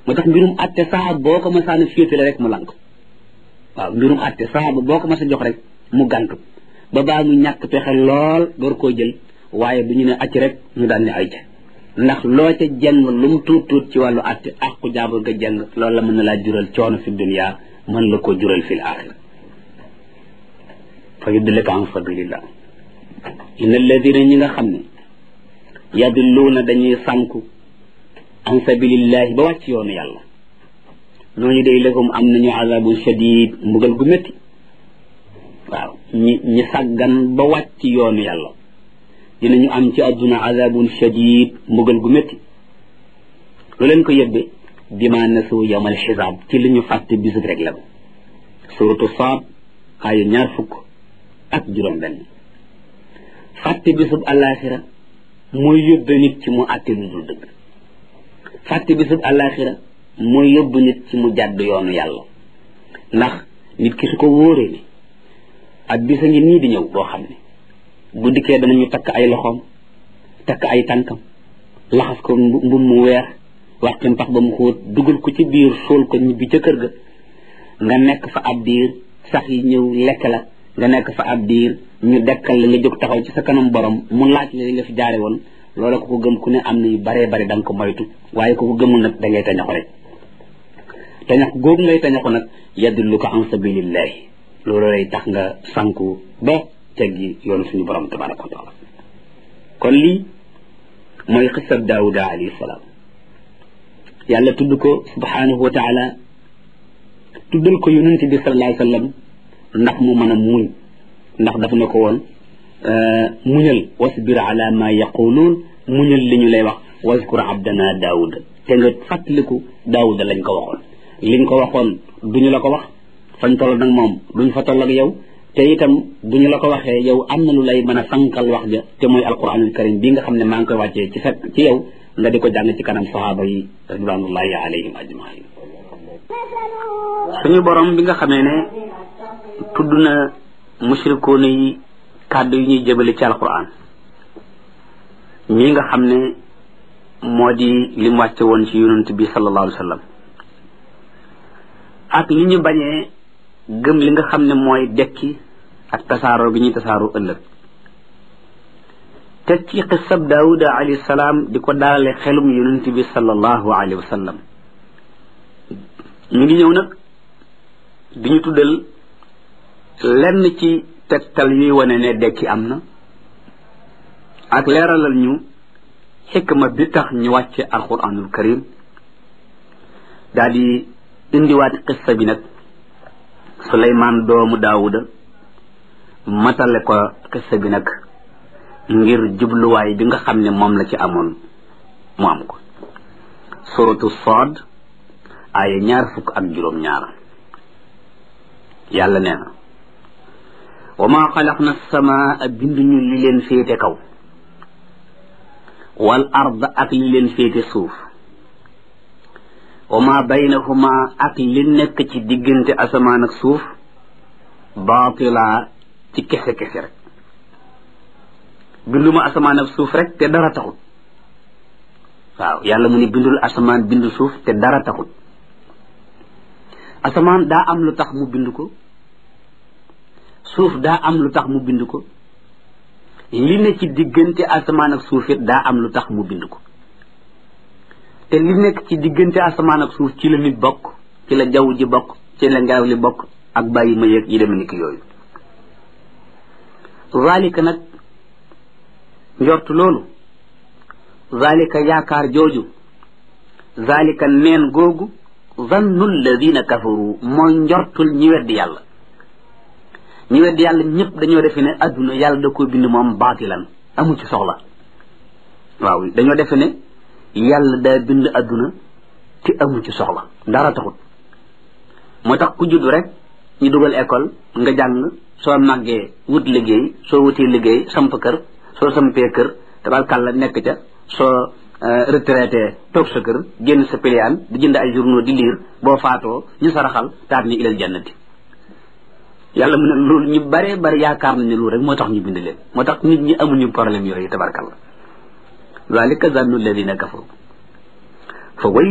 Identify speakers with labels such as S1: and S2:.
S1: moo tax mbirum atte saa boo ko masaana féetale rek mu lànk waaw mbirum atte saa boo ko mas a jox rek mu gàntu ba baa mu ñàkk pexe lool door koo jël waaye bu ñu ne acc rek ñu daal ne ay ca ndax loo ca jeng lu mu tuut tuut ci wàllu atte àqu jaabur ga jeng loolu la mën na laa jural coono fi dunia mën la ko jural fi l axira fa yuddilika an fadlillah inna alladina ñi nga xam ne yadilluuna dañuy sànku an sabilillahi ba wàcc yoonu yàlla ñooñu day lahum am nañu azabun shadid mbugal gu métti waaw ñi ñi sàggan ba wàcc yoonu yàlla dinañu am ci àdduna azabun shadid mbugal gu métti lu leen ko yëbbe bima nasu yawmal xisaab ci li ñu fàtte bisub rek la suratu saad aaya ñaar fukk ak juróom benn fàtte bisub alaxira mooy yóbbe nit ci mu àtte lu dul dëgg fàtte bisub alaxira mooy yóbbu nit ci mu jàdd yoonu yàlla ndax nit ki su ko wóoree ni ak bisa ngi nii di ñëw boo xam ne bu dikkee danañu takk ay loxoom takk ay tànkam laxas ko mbum mu weex waxti mpax ba mu xóot dugal ko ci biir suul ko ñibbi ca kër ga nga nekk fa ab diir sax yi ñëw lekk la nga nekk fa ab diir ñu dekkal la nga jóg taxaw ci sa kanam borom mu laaj la li nga fi jaare woon loola ko ko gëm ku ne am na yu baree bari da nga ko moytu waaye ko ko gëmul nag da ngay tañaxu rek tañax googu ngay tañaxu nag yadullu ko an sabilillahi loolu lay tax nga sanku ba teggi yoonu suñu borom tabaraka wa taala kon lii mooy xisab daawuda alayhi salaam yàlla tudd ko subhanahu wa taala tuddal ko yonente bi sallallahu alayhi wa sallam ndax mu mën a muñ ndax daf na ko woon muñal wasbir ala ma yaquluun muñal li ñu lay wax waskur abdana daawuda te nga fàttaliku daawuda lañ ko waxoon liñ ko waxoon duñu la ko wax fañ toll nag moom duñ fa toll ak yow te itam buñu la ko waxee yow am na lu lay mën a sankal wax ja te mooy alquranul karim bi nga xam ne maa ngi koy wàccee ci fekk ci yow nga di ko jàng ci kanam sahaaba yi ridwanullahi alayhim ajmain suñu borom bi nga xamee ne tudd na mushrikoona yi kàddu yi ñuy jëbale ci alquran mii nga xam ne moo di lim wàcce woon ci yonent bi sallallahu alayhi wa sallam ak li ñu bañee gëm li nga xam ne mooy dekki ak tasaaroo gi ñuy tasaaroo ëllëg teg ci xisab daawuda alayhi salaam di ko daalale xelum yonent bi sallallahu alayhi wa sallam ñu ngi ñëw nag di ñu tuddal lenn ci tegtal yuy wane ne dekki am na ak leeralal ñu xikma bi tax ñu wàcce alquranul karim daal di indiwaat xissa bi nag suleymaan doomu daawuda matale ko xissa bi nag ngir jubluwaay bi nga xam ne moom la ci amoon mu am ko suratu Saad aaya ñaar fukk ak juróom ñaar yàlla nee na wa maa xalaqna samaa binduñu li leen féete kaw wal ard ak li leen féete suuf wa maa baynahuma ak li nekk ci diggante asamaan ak suuf baatila ci kese kese rek binduma asamaan ak suuf rek te dara taxul waaw yàlla mu ne bindul asamaan bindu suuf te dara taxul asamaan daa am lu tax mu bind ko suuf daa am lu tax mu bind ko li ne ci diggante asamaan ak suuf it daa am lu tax mu bind ko te li nekk ci diggante asamaan ak suuf ci la nit bokk ci la jaww ji bokk ci la ngelaw li bokk ak bàyyi ma yeeg yi deme ni ki yooyu zalika nag njort loolu zalika yaakaar jooju zalika neen googu zannu alladina kafaru mooy njortul ñi weddi yàlla ñi weddi yàlla ñëpp dañoo defe ne adduna yàlla da ko bind moom baatilan amu ci soxla waaw dañoo defe ne yàlla daa bind adduna te amu ci soxla dara taxut moo tax ku judd rek ñu dugal école nga jàng soo màggee wut liggéey soo wutee liggéey samp kër soo sampee kër tabarkàlla nekk ca soo retraité toog sa kër génn sa piliyaan di jënd ay journaux di liir boo faatoo ñu saraxal taat ni ilal jannati yàlla mu ne loolu ñu bare bari yaakaar nañ ne loolu rek moo tax ñu bind leen moo tax nit ñi amuñu problème yooyu tabarkàlla zalika zannu alladina kafaru fa way